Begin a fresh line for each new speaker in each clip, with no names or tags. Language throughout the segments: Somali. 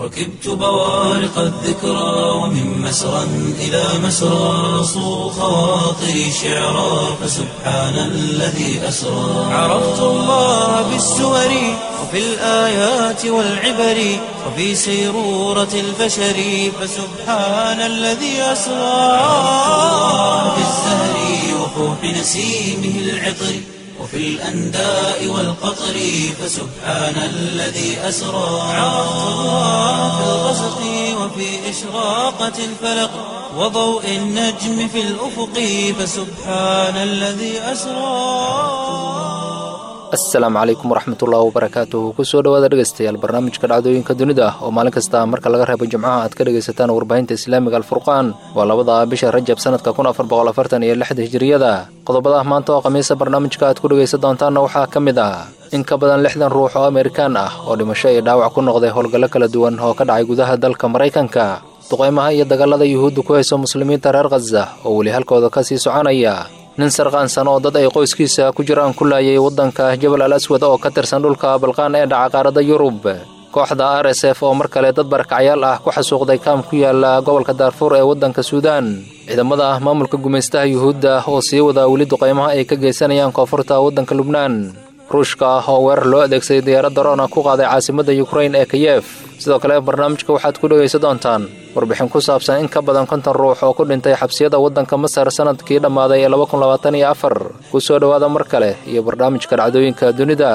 ركبت بوارق الذكرى ومن مسرى إلى مسرى صو خواطري شعرا فسبحان الذي أسرى عرفت الله بالسور وفي الآيات والعبر وفي سيرورة البشر فسبحان الذي أسرى في الزهر وفوح نسيمه العطر وفي الأنداء والقطر فسبحان الذي أسرى عرفت الله في الغسق وفي إشراقة الفلق وضوء النجم في الأفق فسبحان الذي أسرى
asalaamu calaykum waraxmatullaahi wabarakaatuhu kusoo dhawaada dhegaystayaal barnaamijka dhacdooyinka dunida ah oo maalin kasta marka laga reebo jimcaha aad ka dhegaysataan warbaahinta islaamiga alfurqaan waa labada bisha rajab sanadka kun afar boqol afartan iyo lixda hijiriyada qodobada maanta oo khamiisa barnaamijka aad ku dhegaysan doontaanna waxaa ka mid ah in ka badan lixdan ruux oo amerikaan ah oo dhimasho iyo dhaawac ku noqday howlgallo kala duwan oo ka dhacay gudaha dalka maraykanka duqaymaha iyo dagaalada yuhuudda ku hayso muslimiinta reer khaza oo weli halkooda ka sii soconaya nin sarqaansan oo dad ay qoyskiisa ku jiraan ku laayay waddanka jabal al aswad oo ka tirsan dhulka balqaan ee dhaca qaaradda yurub kooxda r s f oo mar kale dad barakacyaal ah ku xasuuqday kaam ku yaala gobolka daarfuur ee waddanka suudaan ciidamada maamulka gumaystaha yuhuudda oo sii wadaa weli duqaymaha ay ka geysanayaan koonfurta waddanka lubnaan ruushka ah oo weerar loo adeegsaday diyaaradda roona ku qaaday caasimadda yukrain ee kiyef sidoo kale barnaamijka waxaad ku dhegaysan doontaan warbixin ku saabsan in ka badan konton ruux oo ku dhintay xabsiyada waddanka masar sanadkii dhammaaday ee laba kun labaatan iyo afar ku soo dhowaada mar kale iyo barnaamijka dhacdooyinka dunida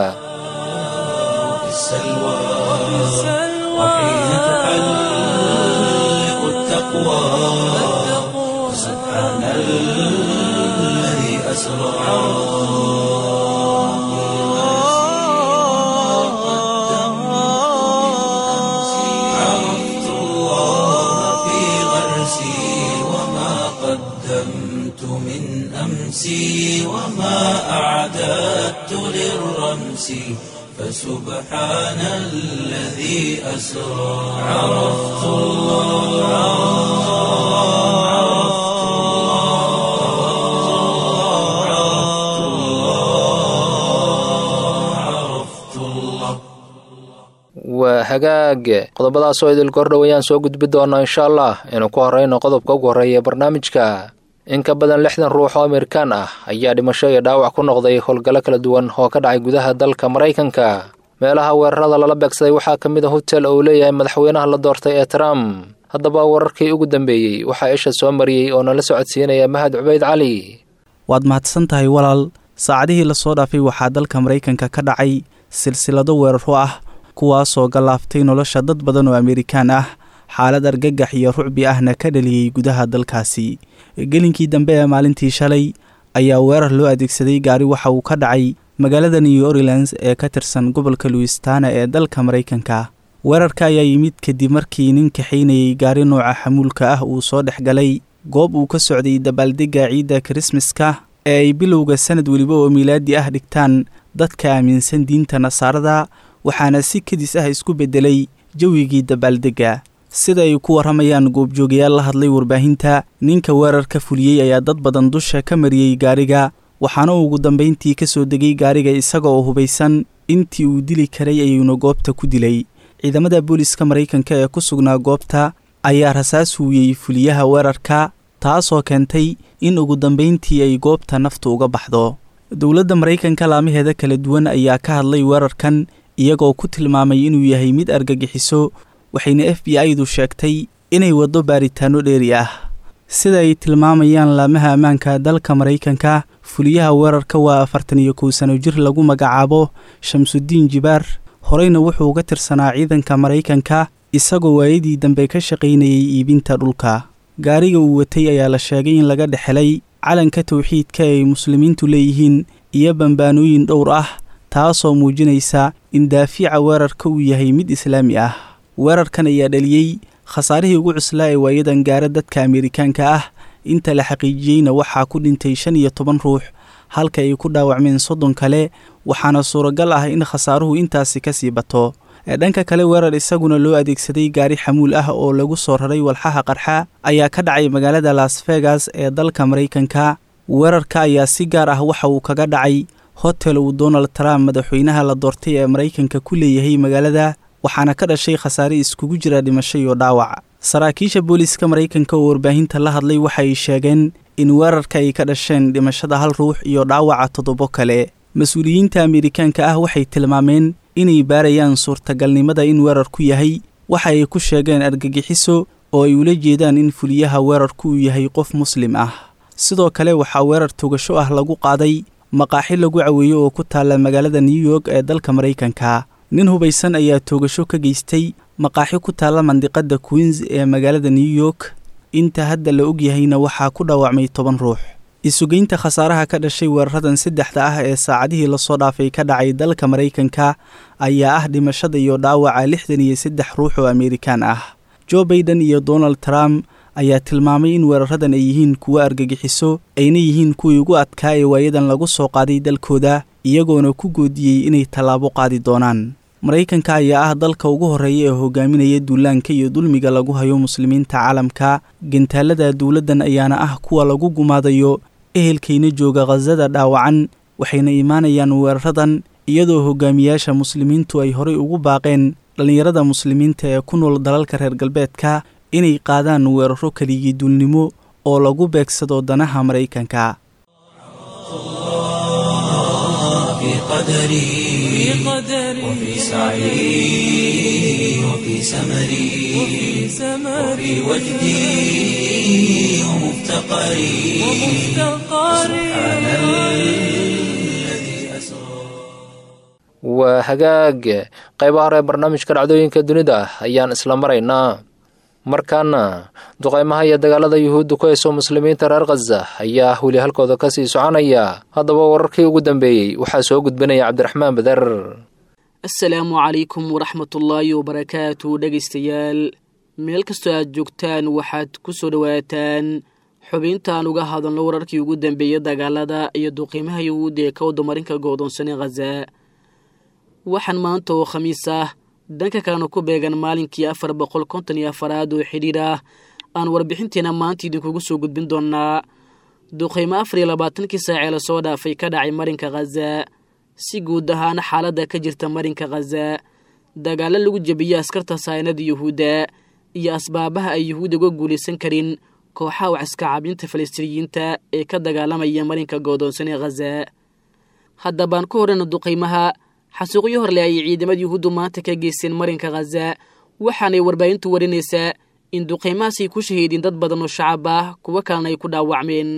عرفت الله في غرسي وما قدمت من أمسي وما أعددت للرمس فسبحان الذي أسرى عرفت الله عرفت الله عرفت الله عرفت الله
waa hagaag qodobadaas oo idil kordhow ayaan soo gudbi doonaa insha allah inuu ku horreyno qodobka ugu horreeya barnaamijka in ka badan lixdan ruux oo amerikaan ah ayaa dhimasho iyo dhaawac ku noqday howlgallo kala duwan oo ka dhacay gudaha dalka maraykanka meelaha weerarada lala beegsaday waxaa ka mid a hotel oo uu leeyahay madaxweynaha la doortay ee trump haddaba wararkii ugu dambeeyey waxaa isha soo mariyey oo nala socodsiinaya mahad cubayd cali
waad mahadsan tahay walaal saacadihii lasoo dhaafay waxaa dalka maraykanka ka dhacay silsilado weeraro ah kuwaasoo gallaaftay nolosha dad badan oo amerikaan ah xaalad argagax iyo rucbi ahna ka dhaliyey gudaha dalkaasi gelinkii dambe ee maalintii shalay ayaa weerar loo adeegsaday gaari waxa uu ka dhacay magaalada new orleans ee ka tirsan gobolka luistana ee dalka maraykanka weerarka ayaa yimid kadib markii nin kaxaynayay gaari nooca xamuulka ah uu soo dhex galay goob uu ka socday dabaaldegga ciidda kirismaska ee ay bilowga sanad weliba oo miilaadi ah dhigtaan dadka aaminsan diinta nasaarada waxaana si kadis ah isku beddelay jawigii dabaaldegga sida ay ku warramayaan goobjoogayaal la hadlay warbaahinta ninka weerarka fuliyey ayaa dad badan dusha ka mariyey gaariga waxaana ugu dambayntii ka soo degay gaariga isaga oo hubaysan intii uu dili karay ayuuna goobta ku dilay ciidamada booliska maraykanka ee ku sugnaa goobta ayaa rasaas huuyey fuliyaha weerarka taasoo keentay in ugu dambayntii ay goobta naftu uga baxdo dowladda maraykanka laamaheeda kala duwan ayaa ka hadlay weerarkan iyagoo ku tilmaamay inuu yahay mid argagixiso waxayna f b i-du sheegtay inay waddo baaritaanno dheeri ah sida ay tilmaamayaan laamaha ammaanka dalka maraykanka fuliyaha weerarka waa afartan iyo kow sano jir lagu magacaabo shamsudiin jibaar horeyna wuxuu uga tirsanaa ciidanka maraykanka isagoo waayadii dambe ka shaqaynayay iibinta dhulka gaariga uu watay ayaa la sheegay in laga dhexelay calanka towxiidka ay muslimiintu leeyihiin iyo bambaanooyin dhowr ah taasoo muujinaysa in daafiica weerarka uu yahay mid islaami ah weerarkan ayaa dhaliyey khasaarihii ugu cuslaa ee waayadan gaara dadka amerikaanka ah inta la xaqiijiyeyna waxaa ku dhintay shan iyo toban ruux halka ay ku dhaawacmeen soddon kale waxaana suuragal ah in khasaaruhu intaasi ka sii bato dhanka kale weerar isaguna loo adeegsaday gaari xamuul ah oo lagu soo raray walxaha qarxa ayaa ka dhacay magaalada las vegas ee dalka maraykanka weerarka ayaa si gaar ah waxa uu kaga dhacay hotel uu donald trump madaxweynaha la doortay ee maraykanka ku leeyahay magaalada waxaana ka dhashay khasaare iskugu jira dhimasho iyo dhaawac saraakiisha booliiska maraykanka oo warbaahinta la hadlay waxay sheegeen in weerarka ay ka dhasheen dhimashada hal ruux iyo dhaawaca toddobo kale mas-uuliyiinta ameerikaanka ah waxay tilmaameen inay baarayaan suurtagalnimada in weerarku yahay waxa ay ku sheegeen argagixiso oo ay ula jeedaan in fuliyaha weerarku uu yahay qof muslim ah sidoo kale waxaa weerar togasho ah lagu qaaday maqaaxi lagu caweeyo oo ku taalla magaalada new york ee dalka maraykanka nin hubaysan ayaa toogasho ka geystay maqaaxi ku taalla mandiqadda queens ee magaalada new york inta hadda la ogyahayna waxaa ku dhaawacmay toban ruux isugeynta khasaaraha ka dhashay weeraradan saddexda ah ee saacadihii lasoo dhaafay ka dhacay dalka maraykanka ayaa ah dhimashada iyo dhaawaca lixdan iyo saddex ruux oo ameerikaan ah jo baiden iyo donald trump ayaa tilmaamay in weeraradan ay yihiin kuwo argagixiso ayna yihiin kuwii ugu adkaa ee waayadan lagu soo qaaday dalkooda iyagoona ku goodiyey inay tallaabo qaadi doonaan maraykanka ayaa ah dalka ugu horreeya ee hogaaminaya duulaanka iyo dulmiga lagu hayo muslimiinta caalamka gantaalada dowladdan ayaana ah kuwa lagu gumaadayo ehelkayna jooga khasada dhaawacan waxayna imaanayaan weeraradan iyadoo hogaamiyaasha muslimiintu ay horay ugu baaqeen dhallinyarada muslimiinta ee ku nool dalalka reer galbeedka inay qaadaan weeraro keligii duulnimo oo lagu beegsado danaha maraykanka
في قدري وفي سعي وفي سمري وفي وجدي ومفتقري سبحان الذي أسرى
waa hagaag qaybaha hore ee barnaamijka dhacdooyinka dunida ayaan isla maraynaa markaana duqaymaha iyo dagaalada yuhuudda ku hayso muslimiinta reer khaza ayaa weli halkooda ka sii soconaya haddaba wararkii ugu dambeeyey waxaa soo gudbinaya cabdiraxmaan bader
asalaamu calaykum waraxmatullaahi wabarakaatu dhegaystayaal meel kastoo aad joogtaan waxaad ku soo dhowaataan xubintaan uga hadalno wararkii ugu dambeeyey dagaalada iyo duqiimaha yuhuudda ee ka wadamarinka go'doonsanay khaza waxaan maanta oo khamiis ah dhanka kalena ku beegan maalinkii afar boqol konton iyo afaraad oo xidhiir ah aan warbixinteena maanta idinkugu soo gudbin doonaa duqaymo afar iyo labaatankii saacee lasoo dhaafay ka dhacay marinka khaza si guud ahaana xaaladda ka jirta marinka khaza dagaalo lagu jebiyey askarta saynada yuhuudda iyo asbaabaha ay yuhuudda uga guulaysan karin kooxaha waxiska caabinta falastiiniyiinta ee ka dagaalamaya marinka goodoonsan ee khaza haddabaan ku horreyna duqaymaha xasuuqyo horle ayay ciidamada yuhuuddu maanta ka geysteen marinka khaza waxaanay warbaahintu warinaysaa in duqaymahaasay ku shahiideen dad badan oo shacab ah kuwo kalena ay ku dhaawacmeen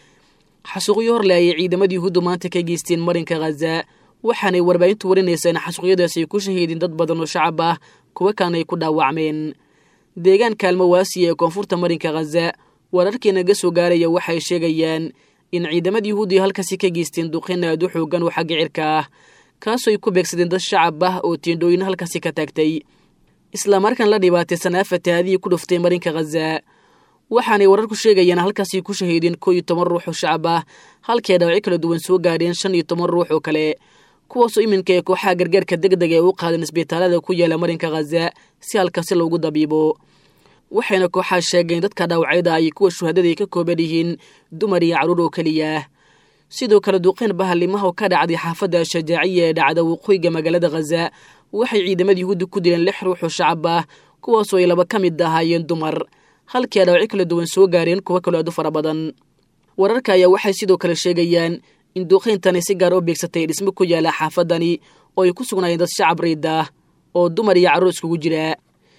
xasuuqyo horle ayay ciidamada yuhuuddu maanta ka geysteen marinka khaza waxaanay warbaahintu warinaysaa in xasuuqyadaas ay ku shahiideen dad badan oo shacab ah kuwo kalena ay ku dhaawacmeen deegaanka almawaasiya ee koonfurta marinka khaza wararkii naga soo gaaraya waxay sheegayaan in ciidamada yuhuuddu ay halkaasi ka geysteen duqin aad u xoogan oo xagga cirka ah kaasoo ay ku beegsadeen dad shacab ah oo tiendhooyin halkaasi ka taagtay islamarkaan la dhibaataysanaa fatahaadihii ku dhuftay marinka khaza waxaanay wararku sheegayaan halkaasi ku shahiideen koo iyo toban ruux oo shacab ah halkii ay dhaawacyo kala duwan soo gaadheen shan iyo toban ruux oo kale kuwaasoo iminka ee kooxaha gargaarka deg deg ee u qaadeen isbitaalada ku yaala marinka khaza si halkaasi loogu dabiibo waxayna kooxaha sheegeen dadka dhaawacyada ay kuwa shuhadada ay ka kooban yihiin dumar iyo carruur oo keliya sidoo kale duqeyn bahalimaha oo ka dhacday xaafadda shajaaciya ee dhacda waqooyiga magaalada khaza waxay ciidamada yuhuudda ku dileen lix ruux oo shacab ah kuwaasoo ay laba ka mid ahaayeen dumar halkii ay dhaawacyo kala duwan soo gaareen kuwo kaloo aad u fara badan wararka ayaa waxay sidoo kale sheegayaan in duqeyntani si gaar oo beegsatay dhismo ku yaala xaafadani oo ay ku sugnaayeen dad shacab riid ah oo dumar iyo carruur iskugu jira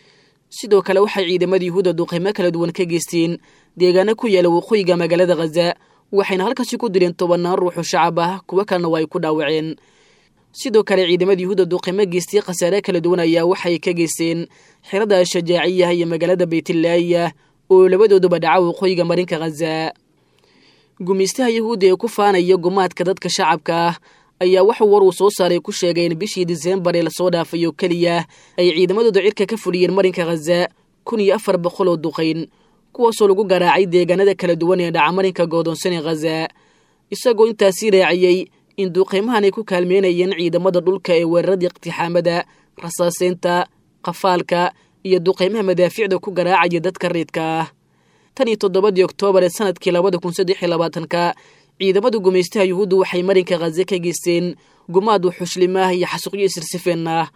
sidoo kale waxay ciidamada yuhuudda duqeymo kala duwan ka geysteen deegaano ku yaala waqooyiga magaalada khaza waxayna halkaasi ku dileen tobannaan ruuxoo shacab ah kuwo kalena waa ay ku dhaawaceen sidoo kale ciidamada yuhuudda duqeymo geystay khasaare kala duwan ayaa waxay ka geysteen xirada shajaaciyaha iyo magaalada baytillaahiya oo labadooduba dhaca waqooyiga marinka khaza gumaystaha yuhuudda ee ku faanaya gumaadka dadka shacabka ah ayaa waxuu war uu soo saaray ku sheegay in bishii diseembar ee lasoo dhaafay oo keliya ay ciidamadooda cirka ka fuliyeen marinka khaza kun iyo afar boqol oo duqayn kuwaasoo lagu garaacay deegaanada kala duwan ee dhaca marinka goodoonsan ee khaza isagoo intaasii raaciyey in duqaymahan ay ku kaalmeynayeen ciidamada dhulka ee weeraradii iqtixaamada rasaaseynta qafaalka iyo duqaymaha madaaficda ku garaacaya dadka riidka ah tan iyo toddobadii oktoobar ee sanadkii labada kun saddex iyo labaatanka ciidamada gumaystaha yuhuuddu waxay marinka khaza ka geysteen gumaad wuxushlimaah iyo xasuuqyo isirsifeen ah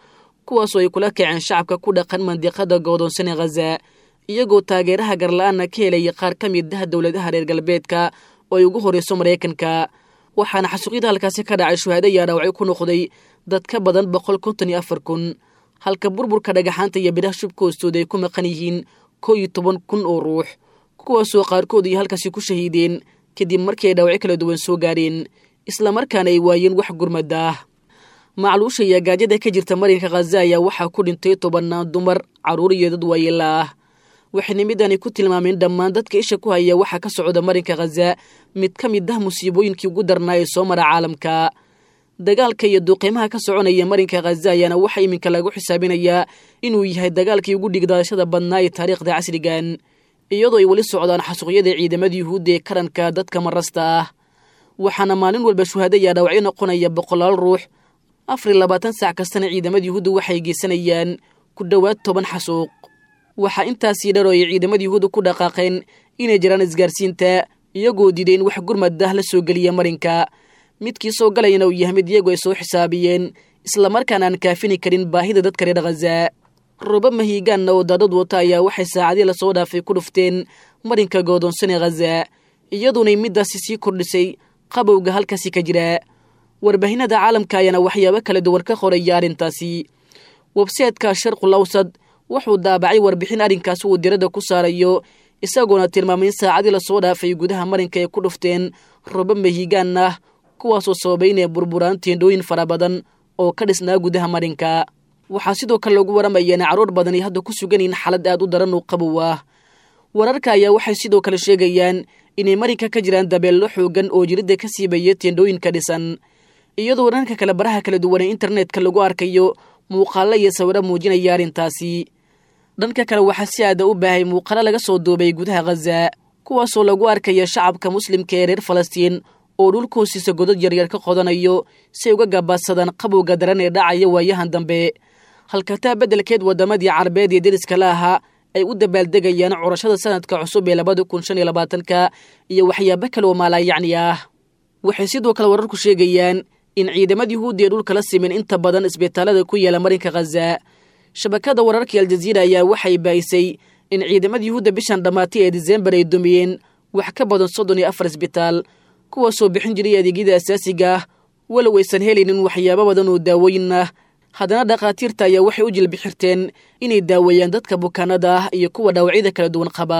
kuwaasoo ay kula kaceen shacabka ku dhaqan mandiqada goodoonsan ee khaza iyagoo taageeraha garla-aanna ka helaya qaar ka mid ah dowladaha reer galbeedka oo ay ugu horreyso maraykanka waxaana xasuuqyada halkaasi ka dhacay shuhaado ayaa dhaawacyo ku noqday dad ka badan boqol konton iyo afar kun halka burburka dhagaxaanta iyo bidhaha shubka hoostooda ay ku maqan yihiin koo iyo toban kun oo ruux kuwaasoo qaarkood iyo halkaasi ku shahiideen kadib markii ay dhaawacyo kala duwan soo gaadheen islamarkaana ay waayeen wax gurmada ah macluusha iyo gaajada ka jirta marinka khaza ayaa waxaa ku dhintay tobannaan dumar carruur iyo dad waayeela ah waxayna midani ku tilmaameen dhammaan dadka isha ku haya waxaa ka socda marinka khaza mid ka mid ah musiibooyinkii ugu darnaa ee soo mara caalamka dagaalka iyo duuqiimaha ka soconaya marinka khaza ayaana waxaa iminka lagu xisaabinayaa inuu yahay dagaalkii ugu dhigdaashada badnaa ee taariikhda casrigan iyadoo ay weli socdaan xasuuqyada ciidamada yuhuudda ee karanka dadka marasta ah waxaana maalin walba shuhaado ayaa dhaawacyo noqonaya boqolaal ruux afar iyo labaatan saac kastana ciidamada yuhuudda waxay geysanayaan ku dhowaad toban xasuuq waxaa intaasii dhar oo ay ciidamada yuhuudda ku dhaqaaqeen inay jiraan isgaarsiinta iyagoo diiday in wax gurmad ah la soo geliya marinka midkii soo galayana uu yahay mid iyagu ay soo xisaabiyeen islamarkaana aan kaafini karin baahida dadka reer khaza roba mahiigaanna oo daadad wata ayaa waxay saacadii lasoo dhaafay ku dhufteen marinka goodoonsan ee khaza iyaduunay middaasi sii kordhisay qabowga halkaasi ka jira warbaahinada caalamka ayaana waxyaabo kala duwan ka qoraya arrintaasi websaytka sharqul awsad wuxuu daabacay warbixin arrinkaasi uu diradda ku saarayo isagoona tilmaamay in saacadii lasoo dhaafay gudaha marinka ay ku dhufteen roba mahiigaan ah kuwaasoo sababay inay burburaan teendhooyin fara badan oo ka dhisnaa gudaha marinka waxaa sidoo kale lagu waramaya in carruur badan ay hadda ku sugan yihiin xaalad aad u daran oo qabow ah wararka ayaa waxay sidoo kale sheegayaan inay marinka ka jiraan dabeello xoogan oo jiridda ka siibaya teendhooyinka dhisan iyadoo dhanka kale baraha kala duwan ee internetka lagu arkayo muuqaallo iyo sawiro muujinaya arrintaasi dhanka kale waxaa si aada u baahay muuqaalo laga soo duubay gudaha khaza kuwaasoo lagu arkaya shacabka muslimka ee reer falastiin oo dhulka hoostiisa godad yaryar ka qodanayo si ay uga gabaadsadaan qabowga daran ee dhacaya waayahan dambe halkataa beddelkeed waddamadii carabeed ee deriska la ahaa ay u dabaaldegayaan curashada sanadka cusub ee labada kun shan iyo labaatanka iyo waxyaabo kale oo maalaayacni ah waxay sidoo kale wararku sheegayaan in ciidamada yuhuudda ee dhulka la simin inta badan isbitaalada ku yaala marinka khaza shabakada wararkii aljaziira ayaa waxay baahisay in ciidamada yuhuudda bishan dhammaatay ee disembar ay dumiyeen wax ka badan soddon iyo afar isbitaal kuwaasoo bixin jiray adeegyada asaasiga ah walow aysan helaynin waxyaabo badan oo daawooyin ah haddana dhakhaatiirta ayaa waxay u jilbixirteen inay daaweeyaan dadka bukaanada ah iyo kuwa dhaawacyada kala duwan qaba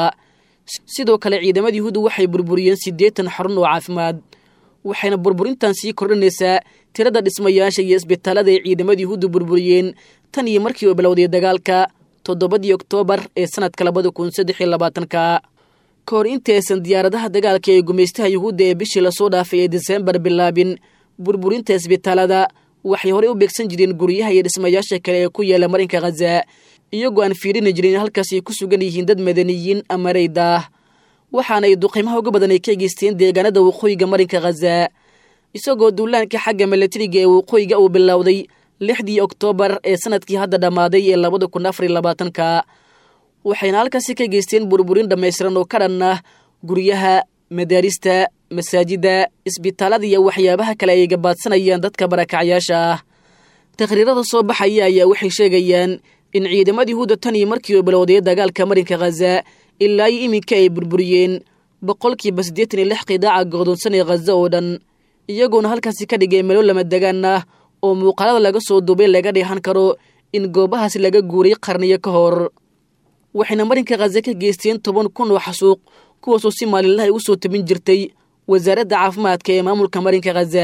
sidoo kale ciidamada yuhuudda waxay burburiyeen siddeetan xarun oo caafimaad waxayna burburintan sii kordhinaysaa tirada dhismayaasha iyo isbitaalada ay ciidamada yuhuudda burburiyeen tan iyo markii uu bilowday dagaalka toddobadii oktoobar ee sanadka labada kun saddex iyo labaatanka ka hor intaysan diyaaradaha dagaalka ee gumaystaha yuhuudda ee bishii lasoo dhaafay ee disembar bilaabin burburinta isbitaalada waxay horey u beegsan jireen guryaha iyo dhismayaasha kale ee ku yaala marinka khaza iyagoo aan fiirini jirin halkaas ay ku sugan yihiin dad madaniyiin ama rayda ah waxaana ay duqiimaha uga badan ay ka geysteen deegaanada waqooyiga marinka khaza isagoo duulaanka xagga milatariga ee waqooyiga uu bilowday lixdii oktoobar ee sanadkii hadda dhammaaday ee labada kun afar iyo labaatanka waxayna halkaasi ka geysteen burburin dhammaystiran oo ka dhan ah guryaha madaarista masaajidda isbitaalada iyo waxyaabaha kale ay gabaadsanayaan dadka barakacyaasha ah taqhriirada soo baxaya ayaa waxay sheegayaan in ciidamada yuhuudda tan iyo markii uu bilowday dagaalka marinka khaza ilaa iyo iminka ay burburiyeen boqolkiiba siddeetan iyo lix qidaaca godoonsan ee khaza oo dhan iyagoona halkaasi ka dhigay melo lama degaan ah oo muuqaalada laga soo duubay laga dheehan karo in goobahaasi laga guuray qarniyo ka hor waxayna marinka khaza ka geysteen toban kun oo xasuuq kuwaasoo si maalinlaha ugu soo tabin jirtay wasaaradda caafimaadka ee maamulka marinka khaza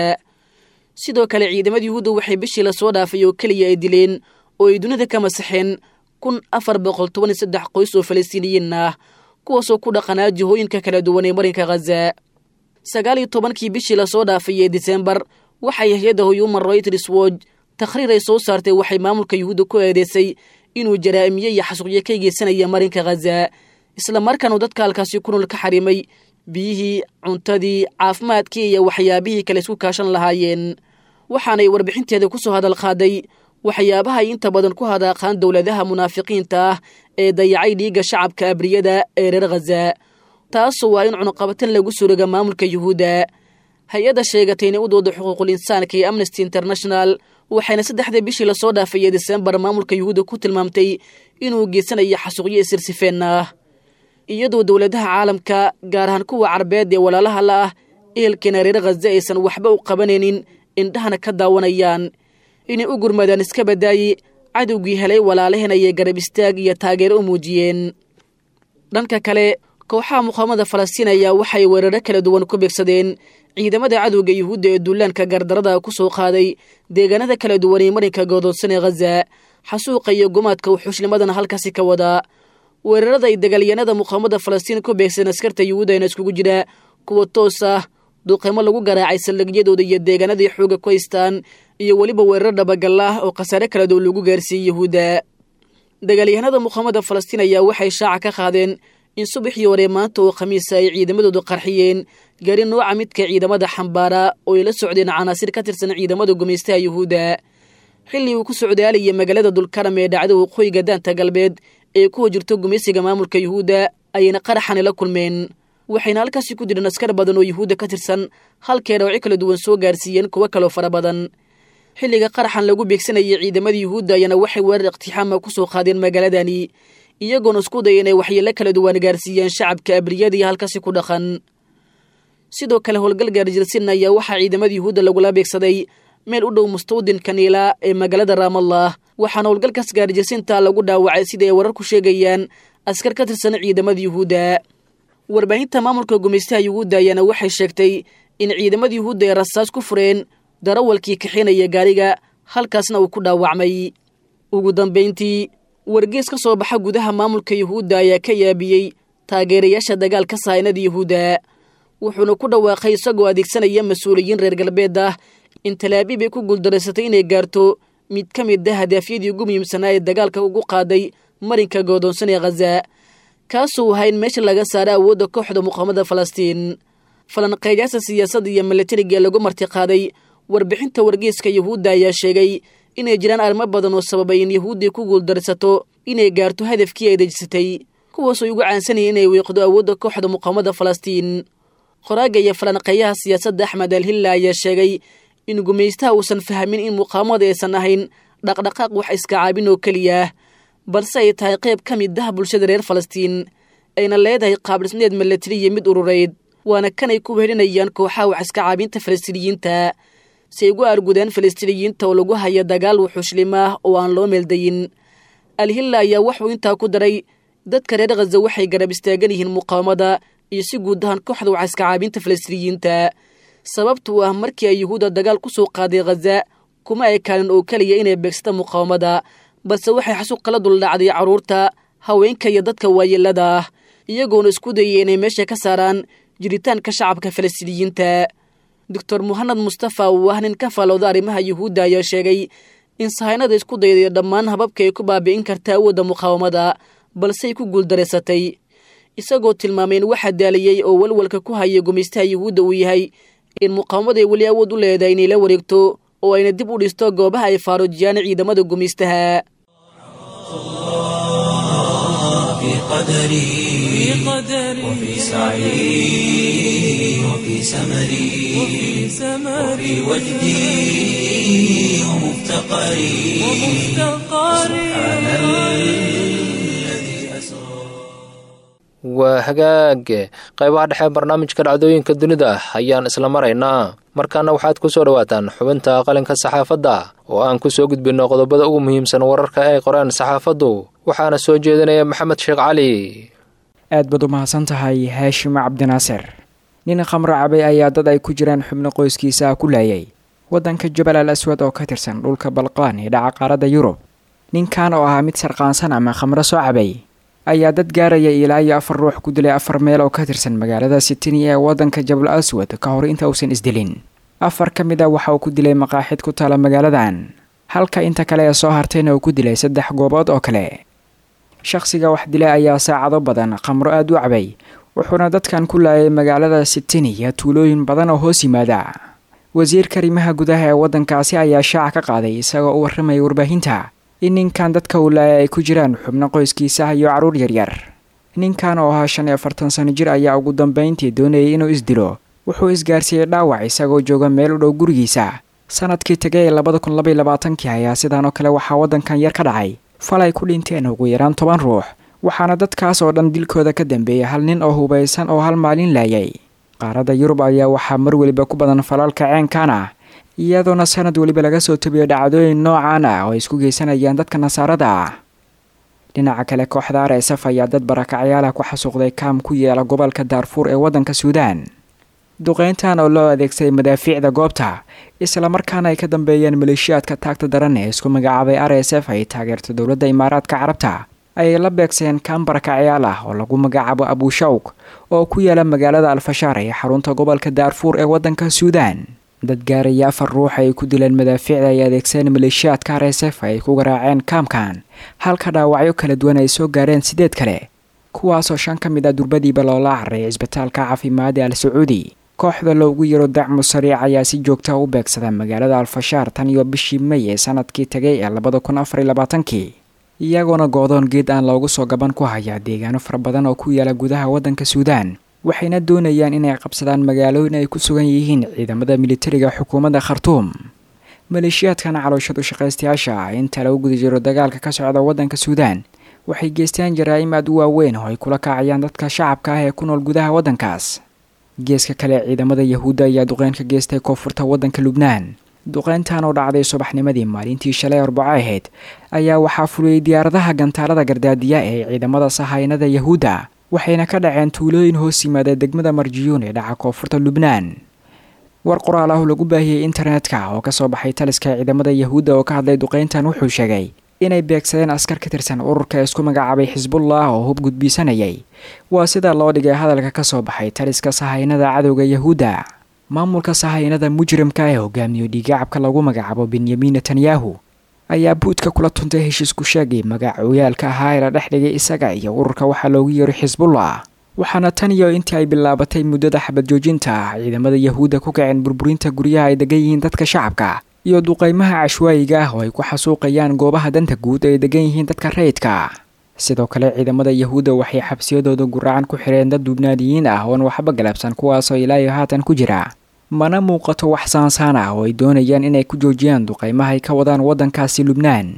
sidoo kale ciidamada yuhuudda waxay bishii lasoo dhaafay oo keliya ay dileen oo ay dunida ka masaxeen kun afar boqol toban iyo saddex qoys oo falastiiniyiin ah kuwaasoo ku dhaqanaa jihooyinka kala duwan ee marinka khaza sagaal iyo tobankii bishii lasoo dhaafay ee disembar waxay hay-adda human rights watch takhriir ay soo saartay waxay maamulka yuhuudda ku eedeysay inuu jaraa'imiye iyo xasuuqyo ka geysanaya marinka khaza islamarkaanu dadka halkaasi ku nool ka xarimay biyihii cuntadii caafimaadkii iyo waxyaabihii kale isku kaashan lahaayeen waxaanay warbixinteeda ku soo hadal qaaday waxyaabaha ay inta badan ku hadaaqaan dowladaha munaafiqiinta ah ee dayacay dhiigga shacabka abriyada ee reer khaza taasoo waa in cunuqabatin lagu suroga maamulka yuhuudda hay-adda sheegatay inay u dooda xuquuqul insaanka iyo amnesty international waxayna saddexdii bishii lasoo dhaafay ee disembar maamulka yuhuudda ku tilmaamtay inuu geysanayo xasuuqyo isirsifeen ah iyadoo dowladaha caalamka gaar ahaan kuwa carbeed ee walaalaha la ah ehelkeena reer khaza aysan waxba u qabanaynin indhahana ka daawanayaan inay u gurmadaan iska badaaye cadowgii helay walaalaheen ayay garab istaag iyo taageero u muujiyeen dhanka kale kooxaha muqaamada falastiin ayaa waxay weeraro kala duwan ku beegsadeen ciidamada cadowga yuhuudda ee duulaanka gardarada ku soo qaaday deegaanada kala duwan ee marinka goodoonsan ee khaza xasuuqa iyo gumaadka wuxuushnimadana halkaasi ka wadaa weerarada ay dagaalyanada muqaamada falastiin ku beegsadeen askarta yuhuuddana iskugu jira kuwa toos ah duqeymo lagu garaacay saldhigyadooda iyo deegaanadii xooga ku haystaan iyo weliba weerar dhabagal ah oo khasaare kala duwan lagu gaarsiiyey yuhuudda dagaalyahanada muqaamada falastiin ayaa waxay shaaca ka qaadeen in subaxii hore maanta oo khamiisa ay ciidamadoodu qarxiyeen gaari nooca midka ciidamada xambaara oo ay la socdeen canaasir ka tirsan ciidamada gumaystaha yuhuudda xilli uu ku socdaalayay magaalada dulkaram ee dhacda waqooyiga daanta galbeed ee kuwa jirto gumaysiga maamulka yuhuudda ayayna qaraxani la kulmeen waxayna halkaasi ku jireen askar badan oo yuhuudda ka tirsan halkee dhawci kala duwan soo gaarsiiyeen kuwo kaloo fara badan xilliga qaraxan lagu beegsanayay ciidamada yuhuudda ayaana waxay weerar iqtixaama ku soo qaadeen magaaladani iyagoona isku daya inay waxyeelo kala duwan gaarsiiyeen shacabka abriyadii halkaasi ku dhaqan sidoo kale howlgal gaarjirsin ayaa waxaa ciidamada yuhuudda lagula beegsaday meel u dhow mustawdinka niila ee magaalada raamallah waxaana howlgalkaas gaarjirsinta lagu dhaawacay sida ay warar ku sheegayaan askar ka tirsan ciidamada yuhuudda warbaahinta maamulka gumaystaha yuhuudda ayaana waxay sheegtay in ciidamada yuhuudda ay rasaas ku fureen darawalkii kaxinaya gaariga halkaasna uu ku dhaawacmay ugu dambayntii wargees ka soo baxa gudaha maamulka yuhuudda ayaa ka yaabiyey taageerayaasha dagaalka sahaynada yuhuudda wuxuuna ku dhawaaqay isagoo adeegsanaya mas-uuliyiin reer galbeed ah in talaabiib ay ku guuldaraysatay inay gaarto mid ka mid a hadaafyadii ugu muhiimsanaa ee dagaalka ugu qaaday marinka goodoonsan ee khaza kaasuu ahaa in meesha laga saara awoodda kooxda muqaamada falastiin falanqeeyaasha siyaasadda iyo milatariga lagu martiqaaday warbixinta wargeeska yuhuudda ayaa sheegay inay jiraan arrimo badan oo sababay in yuhuuddii ku guuldarsato inay gaarto hadafkii ay dejisatay kuwaasoo ugu caansanayay inay wiiqdo awoodda kooxda muqaamada falastiin qoraaga iyo falanqeeyaha siyaasadda axmed alhilla ayaa sheegay in gumaystaha uusan fahmin in muqaamada aysan ahayn dhaqdhaqaaq wax iska caabin oo keliya balse ay tahay qayb ka mid ah bulshada reer falastiin ayna leedahay qaabdhisneed milatari iyo mid urureyd waana kanay ku wehelinayaan kooxaha wax iska caabinta falastiiniyiinta si ay ugu argudeen falastiiniyiinta oo lagu haya dagaal wuxuushlim ah oo aan loo meeldayin alhilla ayaa wuxuu intaa ku daray dadka reer khaza waxay garab istaagan yihiin muqaawamada iyo si guud ahaan kooxda wax iska caabinta falastiiniyiinta sababtuu ah markii ay yuhuudda dagaal ku soo qaaday khaza kuma ekaanin oo keliya inay beegsata muqaawamada balse waxay xasuuq kala duldhacday carruurta haweenka iyo dadka waayeelada ah iyagoona isku dayay inay meesha ka saaraan jiritaanka shacabka falastiiniyiinta doctor muhanad mustafa uu ah nin ka faalooda arrimaha yuhuudda ayaa sheegay in sahaynada isku dayday dhammaan hababka ay ku baabi'in karta awoodda muqaawamada balse ay ku guuldaraysatay isagoo tilmaamay in waxa daaliyey oo walwalka ku haya gumaystaha yuhuudda uu yahay in muqaawamada ay weli awood u leedahay inay la wareegto oo ayna dib u dhisto goobaha ay faaruujiyaan ciidamada gumaystaha
في قدري وفي سعي وفي سمري وفي وجدي ومفتقري سبحان الذي أسرى
waa hagaage qaybaha dhexe barnaamijka dhacdooyinka dunida ayaan isla maraynaa markaana waxaad ku soo dhowaataan xubinta qalinka saxaafadda oo aan ku soo gudbinno qodobada ugu muhiimsan wararka ay qoreen saxaafaddu waxaana soo jeedinaya maxamed sheekh cali
aad baad u mahadsan tahay haashim cabdinaasir nin khamro cabay ayaa dad ay ku jiraan xubno qoyskiisa ah ku laayay waddanka jabal al aswad oo ka tirsan dhulka balqaan ee dhaca qaaradda yurub ninkan oo ahaa mid sarqaansan ama khamro soo cabay ayaa dad gaaraya ilaa iyo afar ruux ku dilay afar meel oo ka tirsan magaalada sitini ee waddanka jabal aswad ka hor inta uusan isdilin afar ka mid a waxa uu ku dilay maqaaxid ku taala magaaladan halka inta kale ee soo hartayna uu ku dilay saddex goobood oo kale shaqhsiga wax dilay ayaa saacado badan khamro aada u cabay wuxuuna dadkan ku laayay magaalada sitini iyo tuulooyin badan oo hoos yimaada wasiirka arrimaha gudaha ee waddankaasi ayaa shaaca ka qaaday isagoo u warramaya warbaahinta in ninkan dadka uu laayay ay ku jiraan xubno qoyskiisa iyo carruur yaryar ninkan oo ahaa shan iyo afartan sano jir ayaa ugu dambayntii doonayay inuu isdilo wuxuu isgaarsiiyey dhaawac isagoo jooga meel u dhow gurigiisa sanadkii tegay ee labada kun labaiy labaatankii ayaa sidaan oo kale waxaa waddankan yar ka dhacay fal ay ku dhinteen ugu yaraan toban ruux waxaana dadkaas oo dhan dilkooda ka dambeeyay hal nin oo hubaysan oo hal maalin laayay qaaradda yurub ayaa waxaa mar weliba ku badan falalka ceenkan ah iyadoona sanad weliba laga soo tabiyo dhacdooyin noocan ah oo ay isku geysanayaan dadka nasaarada ah dhinaca kale kooxda r s f ayaa dad barakacyaalaha ku xasuuqday kaam ku yeela gobolka daarfuur ee waddanka suudaan duqeyntan oo loo adeegsaday madaafiicda goobta islamarkaana ay ka dambeeyeen maleeshiyaadka taagta daran ee isku magacaabay r s f ay taageerto dowladda imaaraadka carabta ayay la beegseen kaan barakacyaal ah oo lagu magacaabo abushawk oo ku yaala magaalada alfashaar ee xarunta gobolka daarfuur ee waddanka suudaan dad gaaraya afar ruux ay ku dileen madaafiicda ay adeegsadeen maleeshiyaadka r s f ay ku garaaceen kaamkan halka dhaawacyo kala duwan ay soo gaareen sideed kale kuwaasoo shan ka mid ah durbadiiba loola carray cisbitaalka caafimaada al sacuudi kooxda loogu yaro dacmu sariic ayaa si joogta u beegsada magaalada alfashaar tan iyo bishii may ee sanadkii tegay ee labada kun afariy labaatankii iyagoona goodoon geed aan loogu soo gaban ku hayaa deegaano fara badan oo ku yaala gudaha waddanka suudaan waxayna doonayaan inay qabsadaan magaalooyin ay ku sugan yihiin ciidamada militariga xukuumadda khartuum maleeshiyaadkan calooshadu shaqaystayaasha ah inta lagu guda jiro dagaalka ka socda waddanka suudaan waxay geystaan jaraa'im aad u waaweyn oo ay kula kacayaan dadka shacabka ah ee ku nool gudaha waddankaas geeska kale ciidamada yahuudda ayaa duqeyn ka geystay koonfurta waddanka lubnaan duqeyntan oo dhacday subaxnimadii maalintii shalay arbaco ahayd ayaa waxaa fuliyey diyaaradaha gantaalada gardaadiya ee ciidamada sahaynada yahuudda waxayna ka dhaceen tuulooyin hoos yimaada degmada marjiyuun ee dhaca koonfurta lubnaan war qoraal ah oo lagu baahiyey internetka oo kasoo baxay taliska ciidamada yahuudda oo ka hadlay duqeyntan wuxuu sheegay inay beegsadeen askar ka tirsan ururka isku magacaabay xisbullah oo hub gudbiisanayay waa sida loo dhigay hadalka ka soo baxay taliska sahaynada cadowga yahuudda maamulka sahaynada mujrimka ee hogaamiyo dhiigacabka lagu magacaabo benyamin netanyahu ayaa buudka kula tuntay heshiisku sheegay magacooyaalka ahaa ee la dhex dhigay isaga iyo ururka waxaa loogu yeeray xisbullah waxaana tan iyo intii ay bilaabatay muddada xabad joojinta ah ciidamada yahuudda ku kaceen burburinta guryaha ay degan yihiin dadka shacabka iyo duqaymaha cashwaayiga ah oo ay ku xasuuqayaan goobaha danta guud ay degan yihiin dadka rayidka sidoo kale ciidamada yahuudda waxay xabsiyadooda guracan ku xireen dad dubnaadiyiin ah oon waxba galabsan kuwaasoo ilaa iyo haatan ku jira mana muuqato wax saansaan ah oo ay doonayaan inay ku joojiyaan duqaymaha ay ka wadaan waddankaasi lubnaan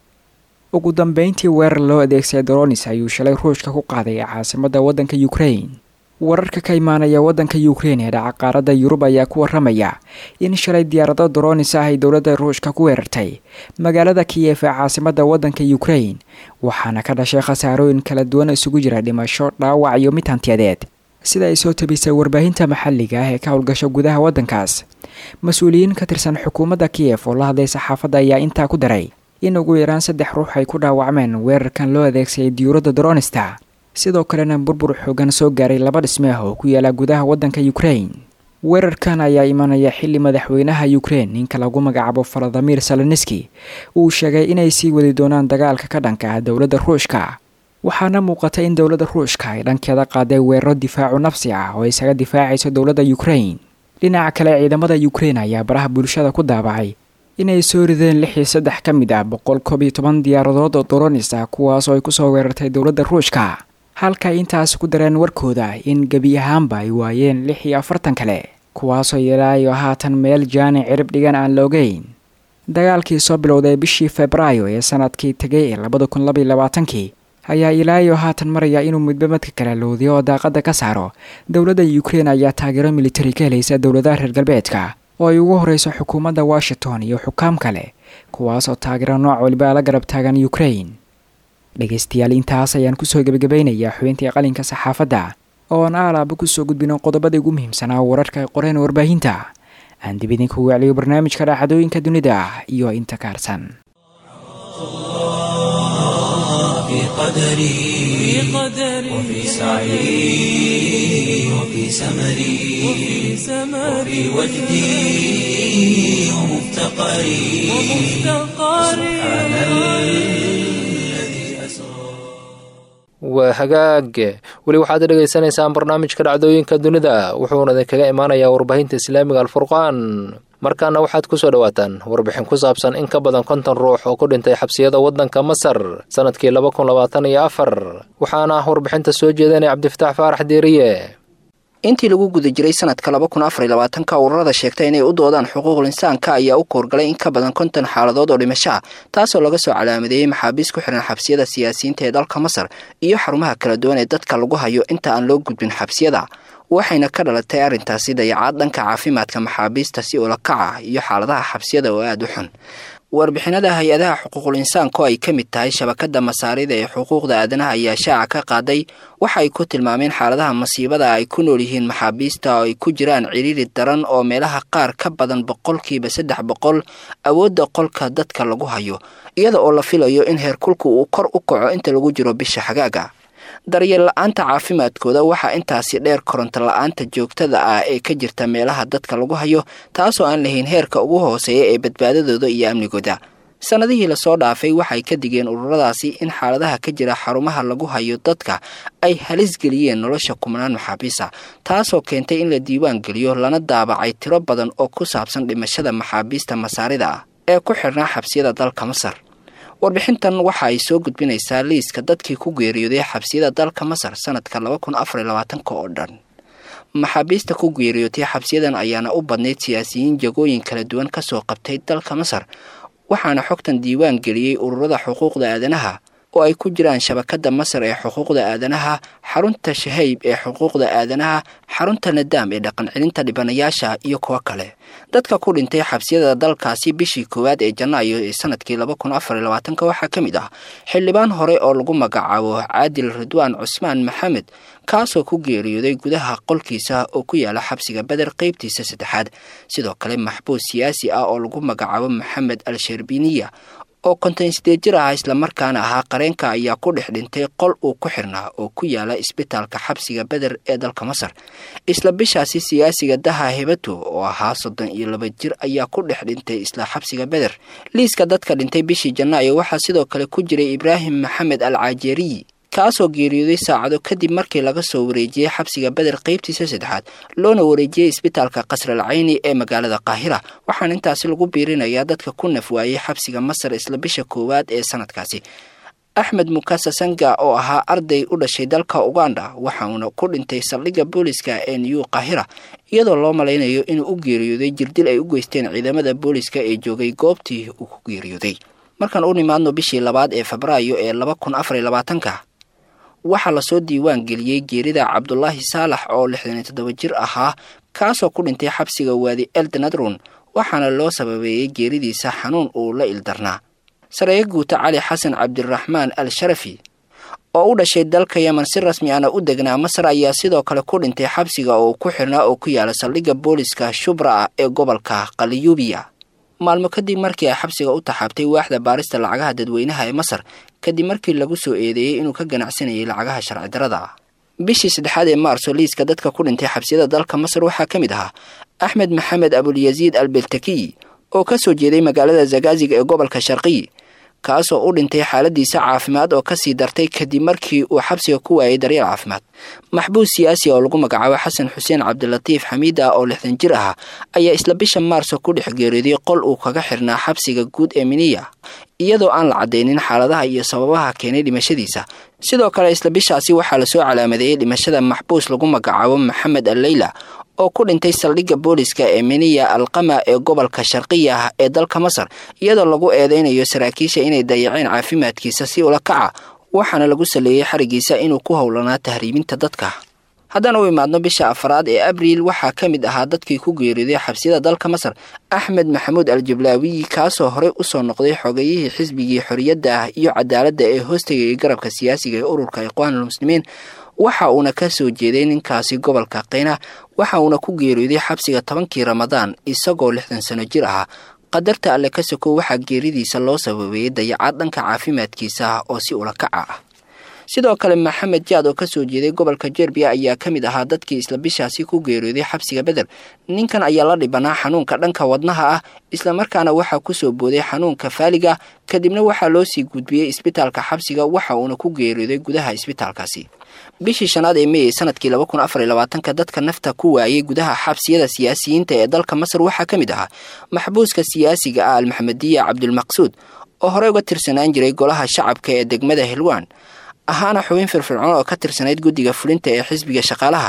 ugu dambeyntii weerar loo adeegsaday doronis ayuu shalay ruushka ku qaaday caasimadda waddanka ukrain wararka ka imaanaya waddanka ukrein ee dhaca qaaradda yurub ayaa ku waramaya in shalay diyaarado doronis ah ay dowladda ruushka ku weerartay magaalada kiyef ee caasimadda waddanka ukrain waxaana ka dhashay khasaarooyin kala duwan isugu jira dhimasho dhaawac iyo mid hantiyadeed sida ay soo tabisay warbaahinta maxalliga ah ee ka howlgasho gudaha waddankaas mas-uuliyiin ka tirsan xukuumadda kiyef oo la hadlay saxaafadda ayaa intaa ku daray in ugu yaraan saddex ruux ay ku dhaawacmeen weerarkan loo adeegsaday diyuuradda doronista sidoo kalena burbur xoogan soo gaaray laba dhisme ah oo ku yaala gudaha waddanka ukrain weerarkan ayaa imanaya xilli madaxweynaha ukrein ninka lagu magacaabo faladimir saloniski uu sheegay inay sii wadi doonaan dagaalka ka dhanka ah dowladda ruushka waxaana muuqata in dowladda ruushka ay dhankeeda qaaday weeraro difaacu nafsi ah oo isaga difaacayso dowladda ukrain dhinaca kale ciidamada ukrein ayaa baraha bulshada ku daabacay inay soo rideen lix iyo saddex ka mid ah boqol koob iyo toban diyaaradood oo doronis ah kuwaasoo ay kusoo weerartay dowladda ruushka halka intaas ku dareen warkooda in gebi ahaanba ay waayeen lix iyo afartan kale kuwaasoo ilaayo haatan meel jaani cirib dhigan aan la ogeyn dagaalkii soo bilowday bishii febraayo ee sanadkii tegay ee labada kun labaiyo labaatankii ayaa ilaayo haatan maraya inuu midba madka kala loodiyo oo daaqada ka saaro dowladda ukrein ayaa taageero militari ka helaysa dowladaha reer galbeedka oo ay ugu horeyso xukuumadda washington iyo xukaam kale kuwaasoo taageero nooc waliba la garab taagan ukrain dhegaystayaal intaas ayaan kusoo gebagabaynayaa xubintii qalinka saxaafadda oo aan aalaaba kusoo gudbino qodobada ugu muhiimsanaa wararka ay qoreen warbaahinta aan dib idinku wacliyo barnaamijka dhacdooyinka dunida iyo inta kaarsan
في قدري وفي سعي وفي سمري وفي وجدي ومفتقري سبحان الذي أسرى
waa hagaag weli waxaad dhegaysanaysaan barnaamijka dhacdooyinka dunida wuxuuna idinkaga imaanayaa warbaahinta islaamiga alfurqaan markaana waxaad ku soo dhowaataan warbixin ku saabsan in ka badan konton ruux oo ku dhintay xabsiyada waddanka masar sannadkii laba kun labaatan iyo afar waxaana warbixinta soo jeedanaya cabdifataax faarax deeriye
intii lagu guda jiray sanadka laba kun afar iyo labaatanka ururada sheegta inay u doodaan xuquuqul insaanka ayaa u koorgalay in ka badan konton xaaladood oo dhimasho ah taasoo laga soo calaamadeeyey maxaabiis ku xihan xabsiyada siyaasiyiinta ee dalka masar iyo xarumaha kala duwan ee dadka lagu hayo inta aan loo gudbin xabsiyada waxayna ka dhalatay arrintaasi dayacaad dhanka caafimaadka maxaabiista si ulakaca iyo xaaladaha xabsiyada oo aada u xun warbixinada hay-adaha xuquuqul insaanka oo ay ka mid tahay shabakada masaarida ee xuquuqda aadanaha ayaa shaaca ka qaaday waxa ay ku tilmaameen xaaladaha masiibada ay ku nool yihiin maxaabiista oo ay ku jiraan ciriiri daran oo meelaha qaar ka badan boqolkiiba saddex boqol awoodda qolka dadka lagu hayo iyada oo la filayo in heerkulku uu kor u kaco inta lagu jiro bisha xagaaga daryeel la-aanta caafimaadkooda waxaa intaasi dheer koronto la-aanta joogtada ah ee ka jirta meelaha dadka lagu hayo taasoo aan lahayn heerka ugu hooseeya ee badbaadadooda iyo amnigooda sannadihii lasoo dhaafay waxay ka digeen ururadaasi in xaaladaha ka jira xarumaha lagu hayo dadka ay halis geliyeen nolosha kumnaan maxaabiista taasoo keentay in la diiwaan geliyo lana daabacay tiro badan oo ku saabsan dhimashada maxaabiista masaarida ah ee ku xidhnaa xabsiyada dalka masar warbixintan waxa ay soo gudbinaysaa liiska dadkii ku geeriyooday xabsiyada dalka masar sanadka laba kun afar iyo labaatanka oo dhan maxaabiista ku geeriyootay xabsiyadan ayaana u badnayd siyaasiyiin jagooyin kala duwan kasoo qabtay dalka masar waxaana xogtan diiwaan geliyey ururada xuquuqda aadanaha oo ay ku jiraan shabakada masar ee xuquuqda aadanaha xarunta shahayb ee xuquuqda aadanaha xarunta nadaam ee dhaqan celinta dhibanayaasha iyo kuwo kale dadka ku dhintay xabsiyada dalkaasi bishii koowaad ee janaayo ee sanadkii laba kun afar iyo labaatanka waxaa ka mid ah xildhibaan hore oo lagu magacaabo caadil ridwaan cusmaan maxamed kaasoo ku geeriyooday gudaha qolkiisa oo ku yaala xabsiga beder qeybtiisa saddexaad sidoo kale maxbuus siyaasi ah oo lagu magacaabo maxamed al sherbiniya oo konton sideed jir ah islamarkaana ahaa qareenka ayaa ku dhex dhintay qol uu ku xirnaa oo ku yaala isbitaalka xabsiga beder ee dalka masar isla bishaasi siyaasiga daha hebato oo ahaa soddon iyo laba jir ayaa ku dhex dhintay isla xabsiga beder liiska dadka dhintay bishii janaayo waxaa sidoo kale ku jiray ibraahim maxamed al caajeriyi kaasoo geeriyooday saacado kadib markii laga soo wareejiyey xabsiga beder qeybtiisa saddexaad loona wareejiyey isbitaalka qasral cayni ee magaalada qaahira waxaana intaasi lagu biirinayaa dadka ku naf waayey xabsiga masar isla bisha koowaad ee sanadkaasi axmed mukasa sanga oo ahaa arday u dhashay dalka uganda waxauna ku dhintay saldhigga booliska ee new qaahira iyadoo loo malaynayo inuu u geeriyooday jirdil ay u geysteen ciidamada booliska ee joogay goobtii uu ku geeriyooday markaan u nimaadno bishii labaad ee febraayo ee laba kun afar iyo labaatanka waxaa lasoo diiwaan geliyey geerida cabdulaahi saalax oo lixdan iyo toddoba jir ahaa kaasoo ku dhintay xabsiga waadi eldenadron waxaana loo sababeeyey geeridiisa xanuun uu la ildarnaa sareeyo guuta cali xasan cabdiraxmaan al sharafi oo u dhashay dalka yemen si rasmi ana u degnaa masar ayaa sidoo kale ku dhintay xabsiga oo ku xirnaa oo ku yaala saldhigga booliska shubra ah ee gobolka kaliyubiya maalmo kadib markii ay xabsiga u taxaabtay waaxda baarista lacagaha dadweynaha ee masar kadib markii lagu soo eedeeyey inuu ka ganacsanayay lacagaha sharci darada ah bishii saddexaad ee maarso liiska dadka ku dhintay xabsiyada dalka masar waxaa ka mid ahaa axmed maxamed abulyaziid albeltakiy oo ka soo jeeday magaalada zagaaziga ee gobolka sharqiy kaasoo u dhintay xaaladiisa caafimaad oo kasii dartay kadib markii uu xabsiga ku waayay daryeel caafimaad maxbuus siyaasi oo lagu magacaabo xasan xuseen cabdilatiif xamiid ah oo lixdan jir ah ayaa isla bisha maarso ku dhex geeriyooday qol uu kaga xirnaa xabsiga guud ee miniya iyadoo aan la caddaynin xaaladaha iyo sababaha keenay dhimashadiisa sidoo kale isla bishaasi waxaa lasoo calaamadeeyey dhimashada maxbuus lagu magacaabo maxamed al leyla oo ku dhintay saldhigga booliska ee miniya alqama ee gobolka sharqiya ah ee dalka masar iyadoo lagu eedeynayo saraakiisha inay dayaceen caafimaadkiisa si ula kaca waxaana lagu saleeyey xarigiisa inuu ku howlanaa tahriibinta dadka haddaan u imaadno bisha afaraad ee abriil waxaa ka mid ahaa dadkii ku geeriyooday xabsiyada dalka masar axmed maxamuud al jablaawiyi kaasoo horey usoo noqday xogayihii xisbigii xorriyadda ah iyo cadaaladda ee hoostagayay garabka siyaasiga ee ururka iqwaanulmuslimiin waxa uuna ka soo jeeday ninkaasi gobolka keyna waxa uuna ku geeriyooday xabsiga tobankii ramadaan isagoo lixdan sano jir ahaa qadarta alle ka sokow waxaa geeridiisa loo sababeeyey dayacaad dhanka caafimaadkiisa ah oo si ulakaca ah sidoo kale maxamed jaad oo kasoo jeeday gobolka jerbiya ayaa ka mid ahaa dadkii isla bishaasi ku geeriyooday xabsiga beder ninkan ayaa la dhibanaa xanuunka dhanka wadnaha ah islamarkaana waxaa kusoo booday xanuunka faaliga kadibna waxaa loo sii gudbiyey isbitaalka xabsiga waxa uuna ku geeriyooday gudaha isbitaalkaasi bishii shanaad ee mey sanadkii laba kun afar iyo labaatanka dadka nafta ku waayey gudaha xabsiyada siyaasiyiinta ee dalka masar waxaa ka mid ahaa maxbuuska siyaasiga ah almaxamediya cabdulmaqsuud oo horey uga tirsanaan jiray golaha shacabka ee degmada hilwaan ahaana xubin firfircoon oo ka tirsanayd guddiga fulinta ee xisbiga shaqaalaha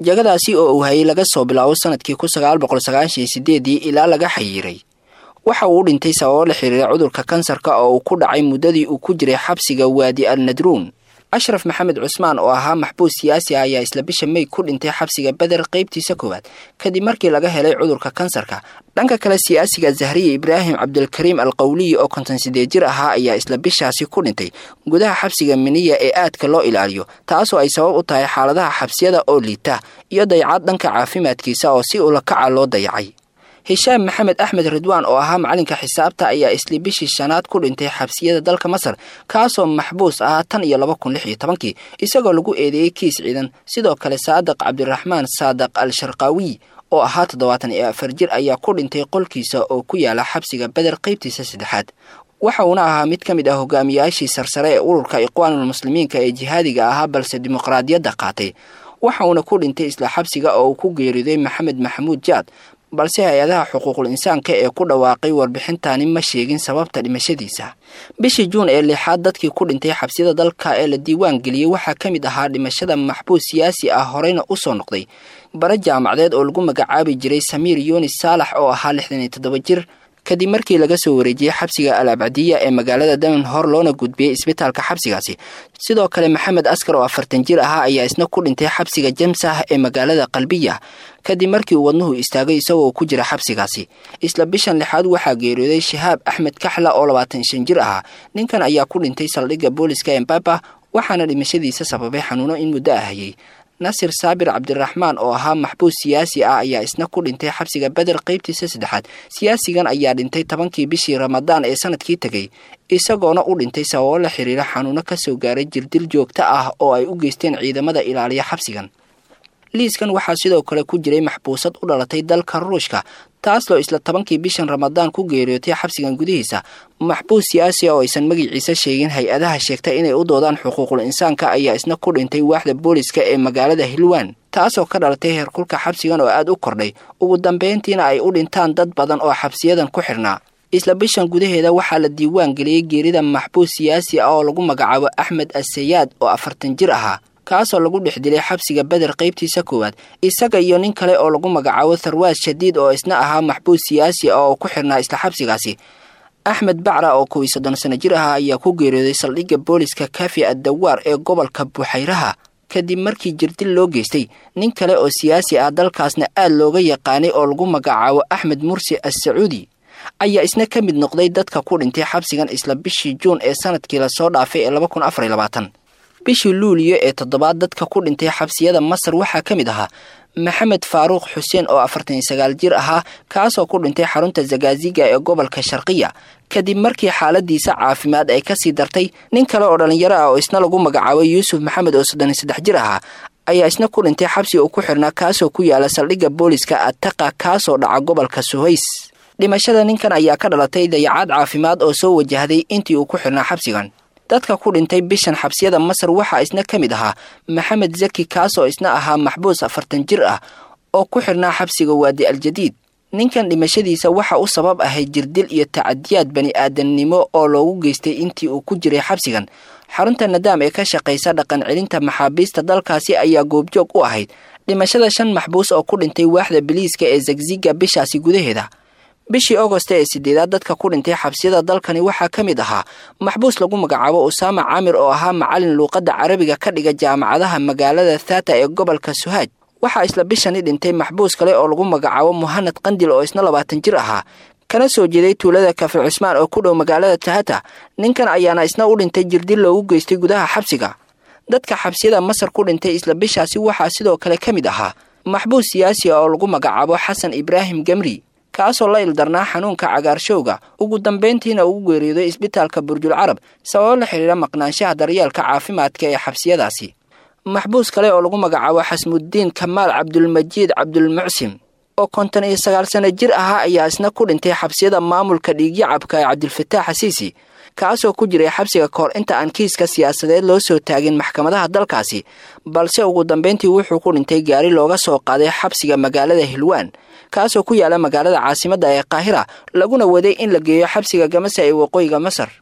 jagadaasi oo uu hayay laga soo bilaabo sanadkii kun sagaal boqol sagaashan iyo sideedii ilaa laga xayiiray waxa uu u dhintay sababo la xiriira cudurka kansarka oo uu ku dhacay muddadii uu ku jiray xabsiga waadi al nadruun ashraf maxamed cusmaan oo ahaa maxbuus siyaasi ah ayaa isla bisha mey ku dhintay xabsiga beder qaybtiisa koowaad kadib markii laga helay cudurka kansarka dhanka kale siyaasiga zahriya ibraahim cabdilkariim al qawliyi oo konton sideed jir ahaa ayaa isla bishaasi ku dhintay gudaha xabsiga miniya ee aadka loo ilaaliyo taasoo ay sabab u tahay xaaladaha xabsiyada oo liita iyo dayacad dhanka caafimaadkiisa oo si ulakaca loo dayacay hishaam maxamed axmed ridwaan oo ahaa macalinka xisaabta ayaa isli bishii shanaad ku dhintay xabsiyada dalka masar kaasoo maxbuus ahaa tan iyo laba kun lix iyo tobankii isagoo lagu eedeeyey kiis ciidan sidoo kale saadaq cabdiraxmaan saadaq al sharqaawiy oo ahaa toddobaatan iyo afar jir ayaa ku dhintay qolkiisa oo ku yaala xabsiga beder qaybtiisa saddexaad waxa uuna ahaa mid ka mid ah hogaamiyaashii sarsare ee ururka iqwaanulmuslimiinka ee jihaadiga ahaa balse dimuqraadiyadda qaatay waxa uuna ku dhintay isla xabsiga oo uu ku geeriday maxamed maxamuud jaad balse hay-adaha xuquuqul insaanka ee ku dhawaaqay warbixintani ma sheegin sababta dhimashadiisa bishii juun ee lixaad dadkii ku dhintay xabsiyada dalka ee la diiwaan geliyey waxaa ka mid ahaa dhimashada maxbuus siyaasi ah horeyna u soo noqday bare jaamacadeed oo lagu magacaabi jiray samiir yunis saalax oo ahaa lixdan iyo toddoba jir kadib markii laga soo wareejiyey xabsiga al abcadiya ee magaalada daman hor loona gudbiyey isbitaalka xabsigaasi sidoo kale maxamed askar oo afartan jir ahaa ayaa isna ku dhintay xabsiga jamsah ee magaalada qalbiya kadib markii uu wadnuhu istaagay isagoo ku jira xabsigaasi isla bishan lixaad waxaa geeriyooday shahaab axmed kaxla oo labaatan shan jir ahaa ninkan ayaa ku dhintay saldhigga booliska embaba waxaana dhimashadiisa sababay xanuuno in muddo ah hayay nasir saabir cabdiraxmaan oo ahaa maxbuus siyaasi ah ayaa isna ku dhintay xabsiga beder qaybtiisa saddexaad siyaasigan ayaa dhintay tobankii bishii ramadaan ee sanadkii tegey isagoona u dhintay sababo la xiriira xanuuno ka soo gaaray jirdil joogto ah oo ay u geysteen ciidamada ilaaliya xabsigan liiskan waxaa sidoo kale ku jiray maxbuusad u dhalatay dalka ruushka taasoo isla tobankii bishan ramadaan ku geeriyootay xabsigan gudihiisa maxbuus siyaasi oo aysan magiciisa sheegin hay-adaha sheegta inay u doodaan xuquuqul insaanka ayaa isna ku dhintay waaxda booliska ee magaalada hilwaan taasoo ka dhalatay heerkulka xabsigan oo aad u kordhay ugu dambeyntiina ay u dhintaan dad badan oo xabsiyadan ku xidhnaa isla bishan gudaheeda waxaa la diiwaan geliyey geerida maxbuus siyaasi ah oo lagu magacaabo axmed asayaad oo afartan jir ahaa kaasoo lagu dhex dilay xabsiga beder qaybtiisa koowaad isaga iyo nin kale oo lagu magacaabo tharwaad shadiid oo isna ahaa maxbuus siyaasi ah oo ku xirnaa isla xabsigaasi axmed bacra oo kow iyo soddon sano jir ahaa ayaa ku geeriyooday saldhigga booliska kafi addawaar ee gobolka buxayraha kadib markii jirdil loo geystay nin kale oo siyaasi ah dalkaasna aad looga yaqaanay oo lagu magacaabo axmed mursi as-sacuudi ayaa isna ka mid noqday dadka ku dhintay xabsigan isla bishii juun ee sanadkii lasoo dhaafay ee laba kun afar iyo labaatan bishii luuliyo ee toddobaad dadka ku dhintay xabsiyada masar waxaa ka mid ahaa maxamed faaruuq xuseen oo afartan iyo sagaal jir ahaa kaasoo ku dhintay xarunta zagaaziga ee gobolka sharqiya kadib markii xaaladiisa caafimaad ay kasii dartay nin kale oo dhallinyaro ah oo isna lagu magacaabay yuusuf maxamed oo soddon iyo saddex jir ahaa ayaa isna ku dhintay xabsi uu ku xirnaa kaasoo ku yaala saldhigga booliska ataqa kaasoo dhaca gobolka suhays dhimashada ninkan ayaa ka dhalatay dayacaad caafimaad oo soo wajahday intii uu ku xirnaa xabsigan dadka ku dhintay bishan xabsiyada masar waxaa isna ka mid ahaa maxamed zaki kaasoo isna ahaa maxbuus afartan jir ah oo ku xirnaa xabsiga waadi aljadiid ninkan dhimashadiisa waxa u sabab ahay jirdil iyo tacadiyaad bani aadamnimo oo loogu geystay intii uu ku jiray xabsigan xarunta nadaam ee ka shaqaysa dhaqan celinta maxaabiista dalkaasi ayaa goobjoog u ahayd dhimashada shan maxbuus oo ku dhintay waaxda biliiska ee zagziga bishaasi gudaheeda bishii agosta ee sideedaad dadka ku dhintay xabsiyada dalkani waxaa ka mid ahaa maxbuus lagu magacaabo usaama caamir oo ahaa macalin luuqadda carabiga ka dhiga jaamacadaha magaalada thata ee gobolka suhaaj waxaa isla bishani dhintay maxbuus kale oo lagu magacaabo muhanad qandil oo isna labaatan jir ahaa kana soo jeeday tuulada kafe cusmaan oo ku dhow magaalada tahata ninkan ayaana isna u dhintay jirdil loogu geystay gudaha xabsiga dadka xabsiyada masar ku dhintay isla bishaasi waxaa sidoo kale ka mid ahaa maxbuus siyaasi oo lagu magacaabo xasan ibraahim gamri kaasoo la ildarnaa xanuunka cagaarshowga ugu dambeyntiina ugu geeriyooday isbitaalka burjul carab sababo la xidhiira maqnaanshaha daryeelka caafimaadka ee xabsiyadaasi maxbuus kale oo lagu magacaabo xasmuddiin kamaal cabdulmajiid cabdulmucsim oo konton iyo sagaal sano jir ahaa ayaa isna ku dhintay xabsiyada maamulka dhiigyacabka ee cabdilfataax xasiisi kaasoo ku jiray xabsiga kahor inta aan kiiska siyaasadeed loo soo taagin maxkamadaha dalkaasi balse ugu dambeyntii wuxuu ku dhintay gaari looga soo qaaday xabsiga magaalada hilwaan kaasoo ku yaala magaalada caasimadda ee qaahira laguna waday in la geeyo xabsiga gamasa ee waqooyiga masar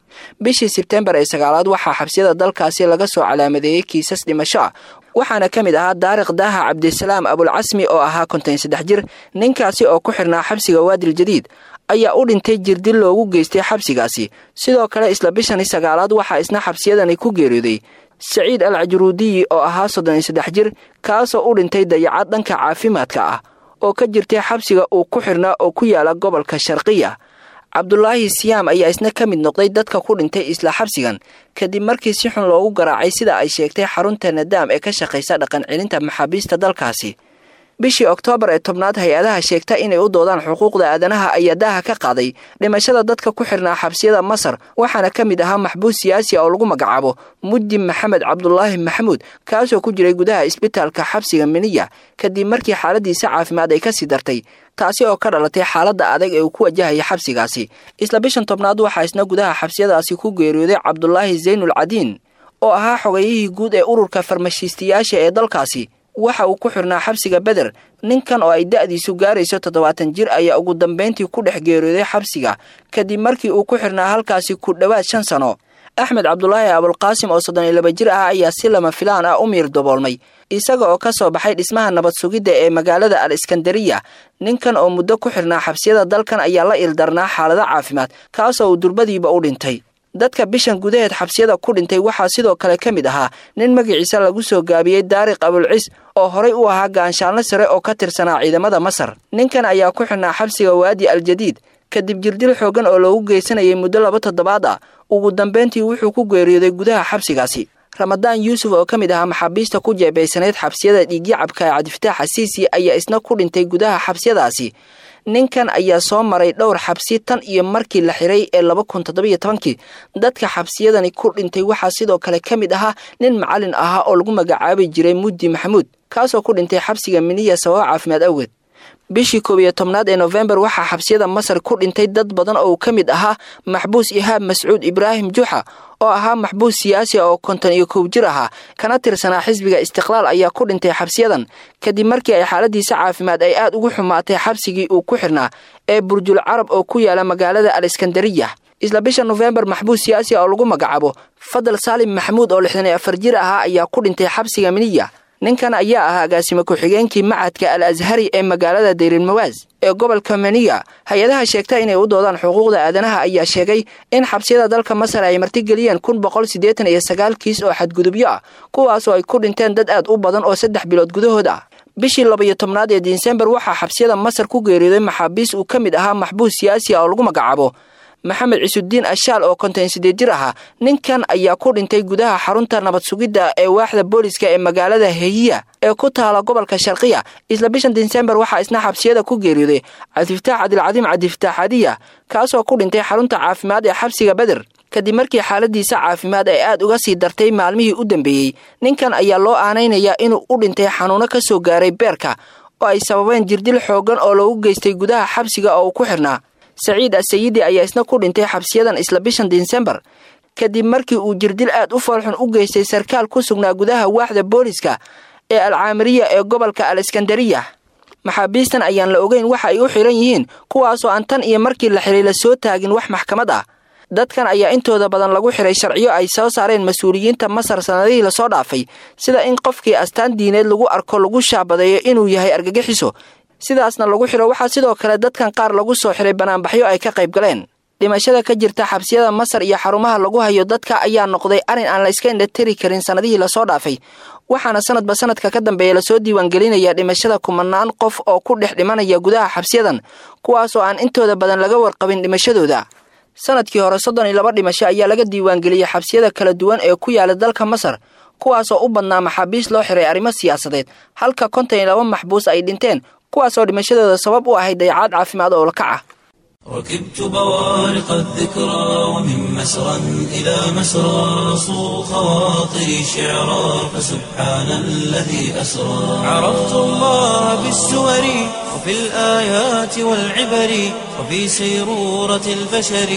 bishii sebtembar ee sagaalaad waxaa xabsiyada dalkaasi laga soo calaamadeeyey kiisas dhimasho ah waxaana ka mid ahaa daariq daaha cabdisalaam abulcasmi oo ahaa konton saddex jir ninkaasi oo ku xirnaa xabsiga waadil jadiid ayaa u dhintay jirdil loogu geystay xabsigaasi sidoo kale isla bishani sagaalaad waxaa isna xabsiyadani ku geeriyooday saciid al cajruudiyi oo ahaa soddon iyo saddex jir kaasoo u dhintay dayacad dhanka caafimaadka ah oo ka jirtay xabsiga uu ku xirnaa oo ku yaala gobolka sharqiya cabdulaahi siyaam ayaa isna ka mid noqday dadka ku dhintay isla xabsigan kadib markii si xun loogu garaacay sida ay sheegtay xarunta nadaam ee ka shaqaysa dhaqan celinta maxaabiista dalkaasi bishii oktoobar ee tobnaad hay-adaha sheegta inay u doodaan xuquuqda aadanaha ayaa daaha ka qaaday dhimashada dadka ku xirnaa xabsiyada masar waxaana ka mid ahaa maxbuus siyaasi oo lagu magacaabo mudin maxamed cabdulaahi maxamuud kaasoo ku jiray gudaha isbitaalka xabsiga miniya kadib markii xaaladiisa caafimaad ay kasii dartay taasi oo ka dhalatay xaaladda adag ee uu ku wajahaya xabsigaasi isla bishan tobnaad waxaa isna gudaha xabsiyadaasi ku geeriyooday cabdulaahi zaynul cadiin oo ahaa xogeyihii guud ee ururka farmashiistayaasha ee dalkaasi waxa uu ku xirnaa xabsiga beder ninkan oo ay da'diisu gaarayso toddobaatan jir ayaa ugu dambayntii ku dhex geeriyooday xabsiga kadib markii uu ku xirnaa halkaasi ku dhowaad shan sano axmed cabdulaahi abulqaasim oo soddon iyo laba jir ah ayaa si lama filaan ah u miir daboolmay isaga oo ka soo baxay dhismaha nabad sugidda ee magaalada al iskandariya ninkan oo muddo ku xirnaa xabsiyada dalkan ayaa la ildarnaa xaalado caafimaad kaasoo uu durbadiiba u dhintay dadka bishan gudaheed xabsiyada ku dhintay waxaa sidoo kale ka mid ahaa nin magaciisa lagu soo gaabiyey daariq abulcis oo horay u ahaa gaanshaalno sare oo ka tirsanaa ciidamada masar ninkan ayaa ku xirnaa xabsiga waadi al jadiid kadib jirdil xoogan oo loogu geysanayay muddo laba toddobaad ah ugu dambayntii wuxuu ku geeriyooday gudaha xabsigaasi ramadaan yuusuf oo ka mid ahaa maxaabiista ku jeebaysanayd xabsiyada dhiigyacabka ee cabdifataax xasiisi ayaa isna ku dhintay gudaha xabsiyadaasi ninkan ayaa soo maray dhowr xabsi tan iyo markii la xiray ee laba kun toddobiyo tobankii dadka xabsiyadani ku dhintay waxaa sidoo kale ka mid ahaa nin macalin ahaa oo lagu magacaabi jiray muddi maxamuud kaasoo ku dhintay xabsiga miniya sababo caafimaad awgeed bishii koob iyo tobnaad ee nofembar waxaa xabsiyada masar ku dhintay dad badan oo ka mid ahaa maxbuus ihaab mascuud ibraahim juxa oo ahaa maxbuus siyaasi oo konton iyo kow jir ahaa kana tirsanaa xisbiga istiqlaal ayaa ku dhintay xabsiyadan kadib markii ay xaaladiisa caafimaad ay aad ugu xumaatay xabsigii uu ku xirnaa ee burjul carab oo ku yaala magaalada al iskandariya isla bisha nofembar maxbuus siyaasi oo lagu magacaabo fadal saalim maxamuud oo lixdan iyo afar jir ahaa ayaa ku dhintay xabsiga miniya ninkan ayaa ahaa agaasime ku-xigeenkii macadka al ashari ee magaalada dayrilmawaas ee gobolka maniya hay-adaha sheegta inay u doodaan xuquuqda aadanaha ayaa sheegay in xabsiyada dalka masar ay martigeliyeen kun boqol siddeetan iyo sagaal kiis oo xadgudubyo ah kuwaasoo ay ku dhinteen dad aad u badan oo saddex bilood gudahood ah bishii labaiyo tobnaad ee disembar waxaa xabsiyada masar ku geeriyooday maxaabiis uu ka mid ahaa maxbuus siyaasi ah oo lagu magacaabo maxamed cisudiin ashaal oo konton sideed jir ahaa ninkan ayaa ku dhintay gudaha xarunta nabad sugidda ee waaxda booliska ee magaalada heyiya ee ku taala gobolka sharqiya isla bishan disembar waxaa isna xabsiyada ku geeriyooday cabdifataax cabdilcadiim cabdifataax hadiya kaasoo ku dhintay xarunta caafimaad ee xabsiga beder kadib markii xaaladiisa caafimaad ay aad uga sii dartay maalmihii u dambeeyey ninkan ayaa loo aanaynayaa inuu u dhintay xanuuno ka soo gaaray beerka oo ay sababeen jirdil xoogan oo loogu geystay gudaha xabsiga oo uu ku xirnaa saciid asayidi ayaa isna ku dhintay xabsiyadan isla bishan disembar kadib markii uu jirdil aad u foolxun u geystay sarkaal ku sugnaa gudaha waaxda booliska ee alcaamiriya ee gobolka al iskandariya maxaabiistan ayaan la ogeyn waxa ay u xiran yihiin kuwaasoo aan tan iyo markii la xiray la soo taagin wax maxkamad ah dadkan ayaa intooda badan lagu xiray sharciyo ay soo saareen mas-uuliyiinta masar sannadihii lasoo dhaafay sida in qofkii astaan diineed lagu arko lagu shaabadeeyo inuu yahay argagixiso sidaasna lagu xiro waxaa sidoo kale dadkan qaar lagu soo xiray banaanbaxyo ay ka qayb galeen dhimashada ka jirta xabsiyada masar iyo xarumaha lagu hayo dadka ayaa noqday arrin aan la iska indhatiri karin sannadihii lasoo dhaafay waxaana sanadba sanadka ka dambeeya lasoo diiwaangelinaya dhimashada kumanaan qof oo ku dhex dhimanaya gudaha xabsiyadan kuwaasoo aan intooda badan laga warqabin dhimashadooda sanadkii hore soddon iyo laba dhimasho ayaa laga diiwaangeliyey xabsiyada kala duwan ee ku yaala dalka masar kuwaasoo u badnaa maxaabiis loo xiray arrimo siyaasadeed halka konton iyo laba maxbuus ay dhinteen kuwaasoo dhimashadooda sabab u ahayd dayacaad caafimaad oo lakac ah
ركبت بوارق الذكرى ومن مسرى إلى مسرى صو خواطري شعرا فسبحان الذي أسرى عرفت الله بالسور وفي الآيات والعبر وفي سيرورة البشر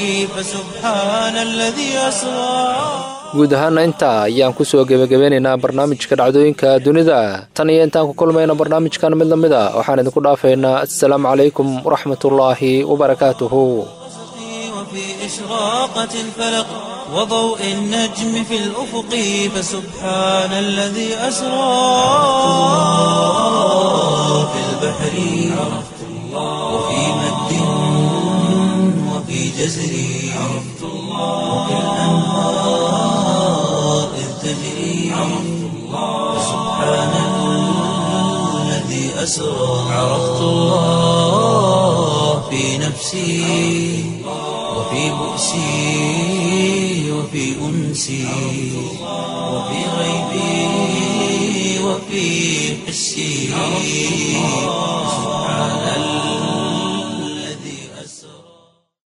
فسبحان الذي أسرى
guud ahaana intaa ayaan ku soo gebagabeynaynaa barnaamijka dhacdooyinka dunida tan iyo intaan ku kulmayna barnaamijkan mid la mid a waxaan idinku dhaafaynaa assalaamu calaykum waraxmatullaahi wabarakaatuhu
وفي إشراقة الفلق وضوء النجم في الأفق فسبحان الذي أسرى في البحر عرفت الله وفي مد وفي جزر عرفت الله وفي الأنهار إذ تجري عرفت الله فسبحان الذي أسرى عرفت الله في نفسي وفي بؤسي وفي أنسي وفي غيبي وفي حسي